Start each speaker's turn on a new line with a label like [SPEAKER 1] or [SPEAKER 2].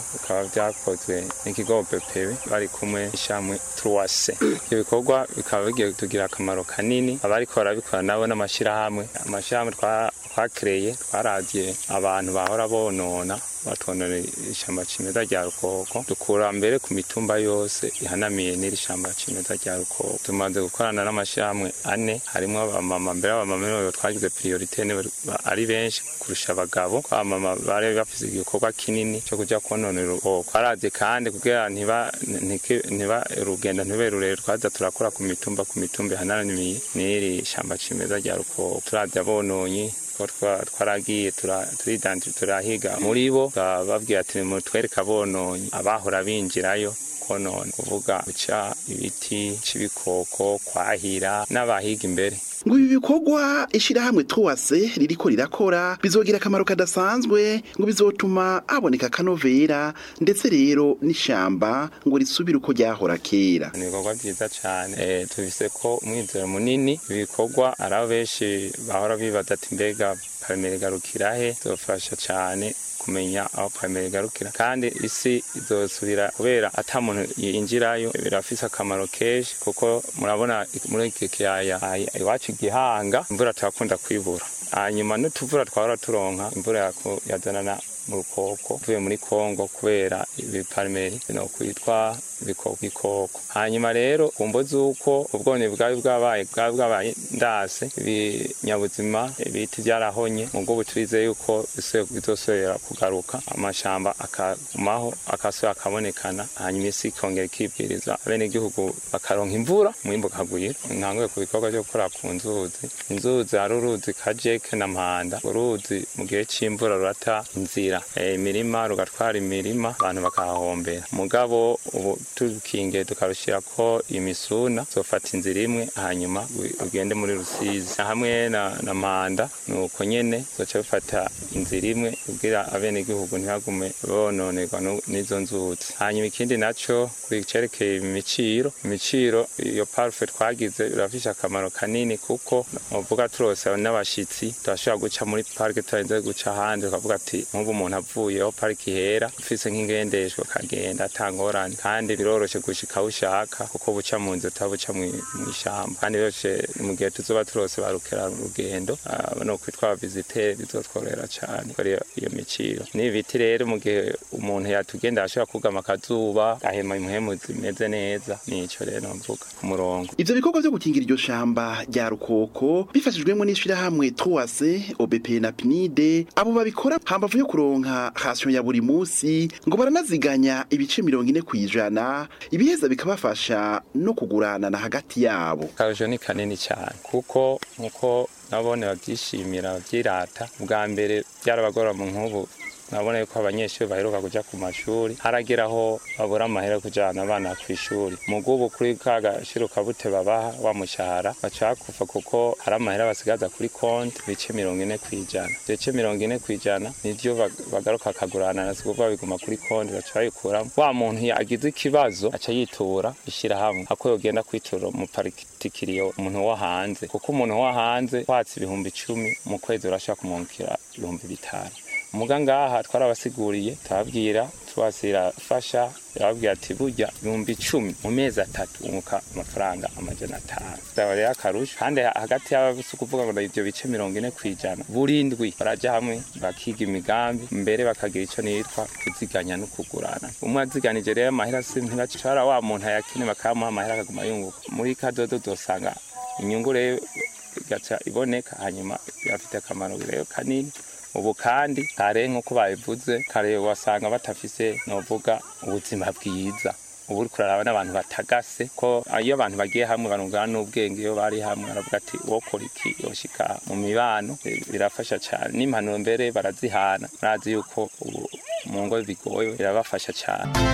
[SPEAKER 1] bikaba byakozwe n'ikigo BPB bari kumwe n'ishamwe Truwase ibyo bikorwa bikaba bigiye kutugira akamaro kanini abariko barabikora nabo n'amashirahamwe amashirahamwe twakereye twaravye abantu bahora bonona batonera ishamba cimeza rya rukoko dukura mbere ku mitumba yose ihanamiye n'iri shamba cimeza rya rukoko tumaze gukorana n'amashirahamwe ane harimwo abamama mbere abamama nibo twagize priorite ari benshi kurusha abagabo abamama bari bafise igikorwa kinini cyo kuja kononera urukoko twaravye kandi kugira ntiba ntiba urugendo ntibe rurerure twaza turakora ku mitumba ku mitumba ihanamiye n'iri shamba cimeza rya rukoko turavye abononyi twaragiye turahiga muri bo bababwira ati mutwereka bononye abahora binjirayo konona kuvuga guca ibiti c'ibikoko kwahira n'abahiga imbere
[SPEAKER 2] ngo ibi bikorwa ishirahamwe tuwase ririko rirakora bizogira akamaro kadasanzwe ngo bizotuma haboneka akanovera ndetse rero n'ishamba ngo risubire uko ryahora kera
[SPEAKER 1] ni ibikorwa vyiza cane e, tubise ko umwizero munini ibikorwa ari abo benshi bahora bibaza ati mbega parimere garukirahe zofasha cane kumenya aho parimere igarukira kandi isi izosubira kubera ata muntu yinjirayo birafise akamaro kenshi kuko murabona muri iki kiyaya iwacu igihanga imvura turakunda kwibura hanyuma n'utuvura twahora turonka imvura yazanana mu rukoko tuvuye muri kongo kubera ibiparimeri no kwitwa ibikoko hanyuma rero kumvo z'uko ubwone bwari bwabaye bwari bwabaye ndase ibinyabuzima ibiti byarahonye mu bwo turize yuko bizosubira kugaruka amashamba akagumaho akasubira akabonekana hanyuma isi ikongera ikibwiriza abenegihugu bakaronka imvura umwimbu ukagwira ntanguye ku bikorwa byo gukora ku nzuzi inzuzi hari uruzi kajeke na mpanda uruzi mu gihe c'imvura rurata inzira imirima rugatwara imirima abantu bakahahombera mugabo ubu tukinge tukarushira ko imisuna zofata inzira imwe hanyuma ugende muri rusizi hamwe na, na manda nuko nyene zoca bifata inzira imwe kugira abenegihugu ntibagume bononerwa n'izo nzuzi hanyuma ikindi naco kucerekeye imiciro imiciro iyo parufe twagize birafishe akamaro kanini kuko uvuga turose n'abashitsi turashobora guca muri parike turarinze guca ahandi tukavuga ati nk'ubu umuntu avuyeho pariki ihera ufise nk'ingendeshwa akagenda atangorane kandi biroroshe gushika aho ushaka kuko buca mu nzu utabuca mw'ishamba kandi biroroshe mu gihe tuzoba turose barukera urugendo no kwitwa visiteri bizotworera cane kuri iyo miciro n'ibiti rero mu gihe umuntu yatugenda ashobora kugama akazuba gahema impwemu zimeze neza nico rero mvuga ku murongo
[SPEAKER 2] ivyo bikorwa vyo gukingira iryo shamba rya rukoko bifashijwemo n'ishirahamwe Troase OBP na PNID abo babikora hambavu yo kuronka hasiyo ya buri musi ngo baranaziganya ibice mirongo ine kw'ijana ibiheza bikabafasha no kuguranana hagati yabo
[SPEAKER 1] akarusho ni kanini cyane kuko nkuko nabone babyishimira babyirata bwa mbere byarabagora mu nk'ubu nabona yuko abanyeshuri baheruka kuja ku mashuri harageraho babura amahera yo kujana abana ku ishuri mugubu kuri ka gashiro kabute babaha wa mushahara baca bakufa kuko hari amahera basigaza kuri konti bice mirongo ine kwijana bice mirongo ine kwijana nivyo bagaruka akagurana na sikuvuga biguma kuri konti baca bayikuramo wa muntu agize ikibazo aca yitura ishirahamwe ako yogenda kwitura mu particulier umuntu wo hanze kuko umuntu wo hanze watse ibihumbi icumi mu kwezi urashobora kumwungukira ibihumbi bitanu muga ngaha twarabasiguriye turababwira tubasira fasha yababwira ati burya ibihumbi icumi mu mezi atatu unguka amafaranga amajana atanu zaba rero akarusho kandi hagati y'abafise ukuvuga ngo ivyo bice mirongo ine kw'ijana burindwi baraja hamwe bakiga imigambi mbere bakagira ico nitwa kuziganya no kugurana umwe aziganije rero amahera si ntibacara wa muntu ayakene bakamuha amahera akaguma yunguka muri kadodo dosanga inyungu rero igaca iboneka hanyuma birafite akamaro rero kanini ubu kandi kare nk'uko babivuze kare wasanga batafise novuga ubuzima bwiza ubu uriko uraraba n'abantu batagase ko iyo abantu bagiye hamwe barungana n'ubwenge iyo bari hamwe baravuga ati wokora iki yoshika mu mibano birafasha cyane n'impanuro mbere barazihana murazi yuko ubu mu ngo bigoye birabafasha cyane